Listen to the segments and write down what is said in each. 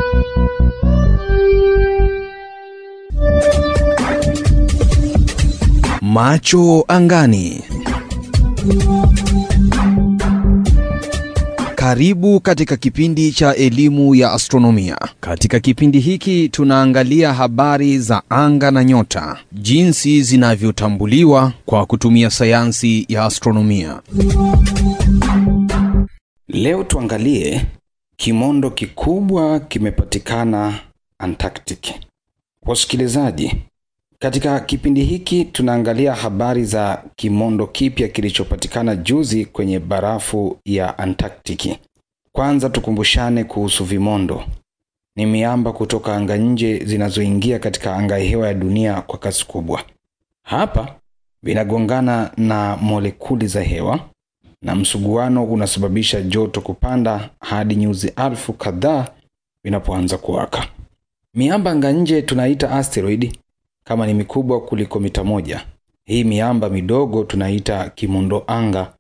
Macho angani. Karibu katika kipindi cha elimu ya astronomia. Katika kipindi hiki tunaangalia habari za anga na nyota, jinsi zinavyotambuliwa kwa kutumia sayansi ya astronomia. Leo tuangalie kimondo kikubwa kimepatikana Antarctic. Wasikilizaji, katika kipindi hiki tunaangalia habari za kimondo kipya kilichopatikana juzi kwenye barafu ya Antarctic. Kwanza tukumbushane kuhusu vimondo. Ni miamba kutoka anga nje zinazoingia katika anga hewa ya dunia kwa kasi kubwa. Hapa vinagongana na molekuli za hewa na msuguano unasababisha joto kupanda hadi nyuzi alfu kadhaa vinapoanza kuwaka. Miamba anga nje tunaita asteroid kama ni mikubwa kuliko mita moja. Hii miamba midogo tunaita kimondo anga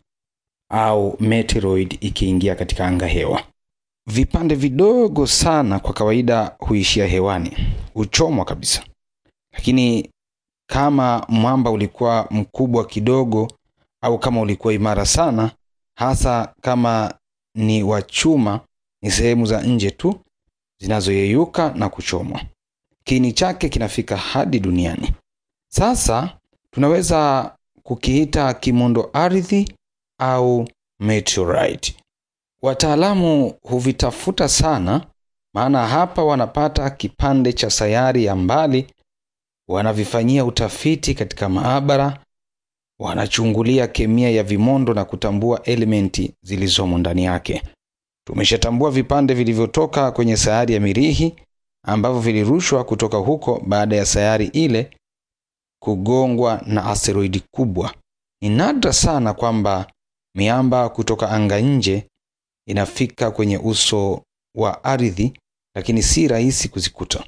au meteoroid ikiingia katika anga hewa. Vipande vidogo sana kwa kawaida huishia hewani, huchomwa kabisa. Lakini kama mwamba ulikuwa mkubwa kidogo au kama ulikuwa imara sana, hasa kama ni wa chuma, ni sehemu za nje tu zinazoyeyuka na kuchomwa. Kiini chake kinafika hadi duniani. Sasa tunaweza kukiita kimondo ardhi au meteorite. Wataalamu huvitafuta sana, maana hapa wanapata kipande cha sayari ya mbali, wanavifanyia utafiti katika maabara, wanachungulia kemia ya vimondo na kutambua elementi zilizomo ndani yake. Tumeshatambua vipande vilivyotoka kwenye sayari ya Mirihi ambavyo vilirushwa kutoka huko baada ya sayari ile kugongwa na asteroidi kubwa. Ni nadra sana kwamba miamba kutoka anga nje inafika kwenye uso wa ardhi, lakini si rahisi kuzikuta.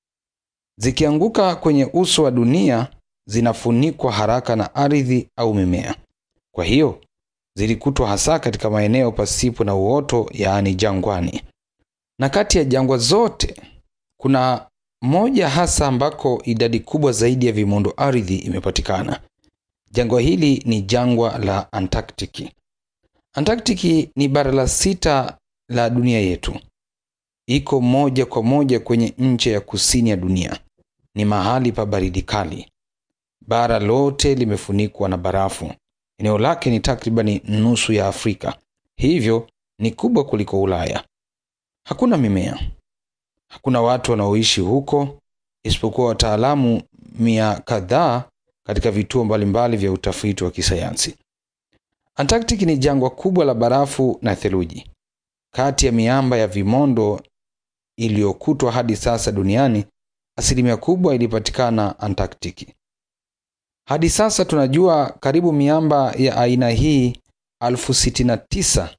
Zikianguka kwenye uso wa dunia, zinafunikwa haraka na ardhi au mimea. Kwa hiyo zilikutwa hasa katika maeneo pasipo na uoto, yaani jangwani. Na kati ya jangwa zote kuna moja hasa ambako idadi kubwa zaidi ya vimondo ardhi imepatikana. Jangwa hili ni jangwa la Antarctic. Antarctic ni bara la sita la dunia yetu. Iko moja kwa moja kwenye ncha ya kusini ya dunia. Ni mahali pa baridi kali. Bara lote limefunikwa na barafu. Eneo lake ni takribani nusu ya Afrika, hivyo ni kubwa kuliko Ulaya. Hakuna mimea, hakuna watu wanaoishi huko isipokuwa wataalamu mia kadhaa katika vituo mbalimbali vya utafiti wa kisayansi. Antarctic ni jangwa kubwa la barafu na theluji. Kati ya miamba ya vimondo iliyokutwa hadi sasa duniani, asilimia kubwa ilipatikana Antarctic. Hadi sasa tunajua karibu miamba ya aina hii elfu sitini na tisa.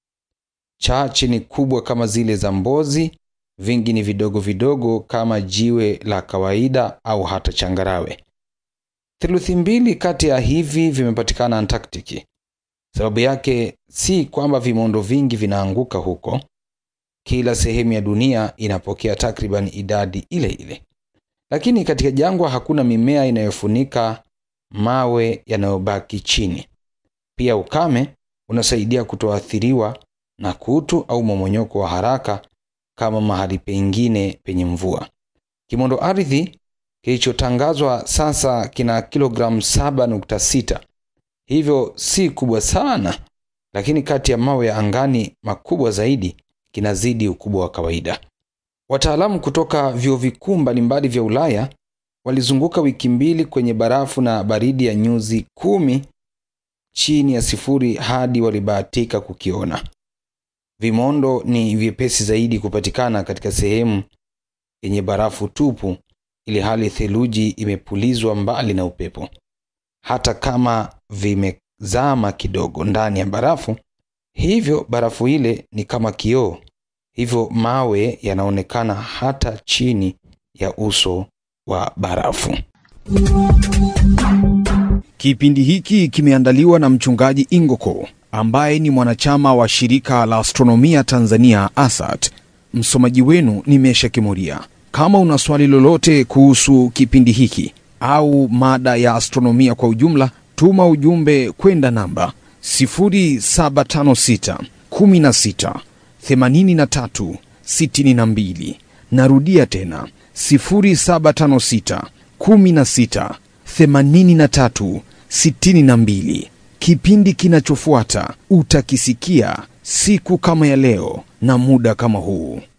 Chache ni kubwa kama zile za Mbozi, vingi ni vidogo vidogo kama jiwe la kawaida au hata changarawe. Theluthi mbili kati ya hivi vimepatikana Antarctic. Sababu yake si kwamba vimondo vingi vinaanguka huko. Kila sehemu ya dunia inapokea takriban idadi ile ile, lakini katika jangwa hakuna mimea inayofunika mawe yanayobaki chini. Pia ukame unasaidia kutoathiriwa na kutu au momonyoko wa haraka kama mahali pengine penye mvua. Kimondo ardhi kilichotangazwa sasa kina kilogramu 7.6, hivyo si kubwa sana, lakini kati ya mawe ya angani makubwa zaidi kinazidi ukubwa wa kawaida. Wataalamu kutoka vyuo vikuu mbalimbali vya Ulaya walizunguka wiki mbili kwenye barafu na baridi ya nyuzi kumi chini ya sifuri hadi walibahatika kukiona. Vimondo ni vyepesi zaidi kupatikana katika sehemu yenye barafu tupu, ili hali theluji imepulizwa mbali na upepo. Hata kama vimezama kidogo ndani ya barafu, hivyo barafu ile ni kama kioo, hivyo mawe yanaonekana hata chini ya uso wa barafu. Kipindi hiki kimeandaliwa na mchungaji Ingoko ambaye ni mwanachama wa shirika la astronomia Tanzania ASAT. Msomaji wenu ni Mesha Kimuria. Kama una swali lolote kuhusu kipindi hiki au mada ya astronomia kwa ujumla, tuma ujumbe kwenda namba 0756 16 83 62. Narudia tena 0756 16 83 62. Kipindi kinachofuata utakisikia siku kama ya leo na muda kama huu.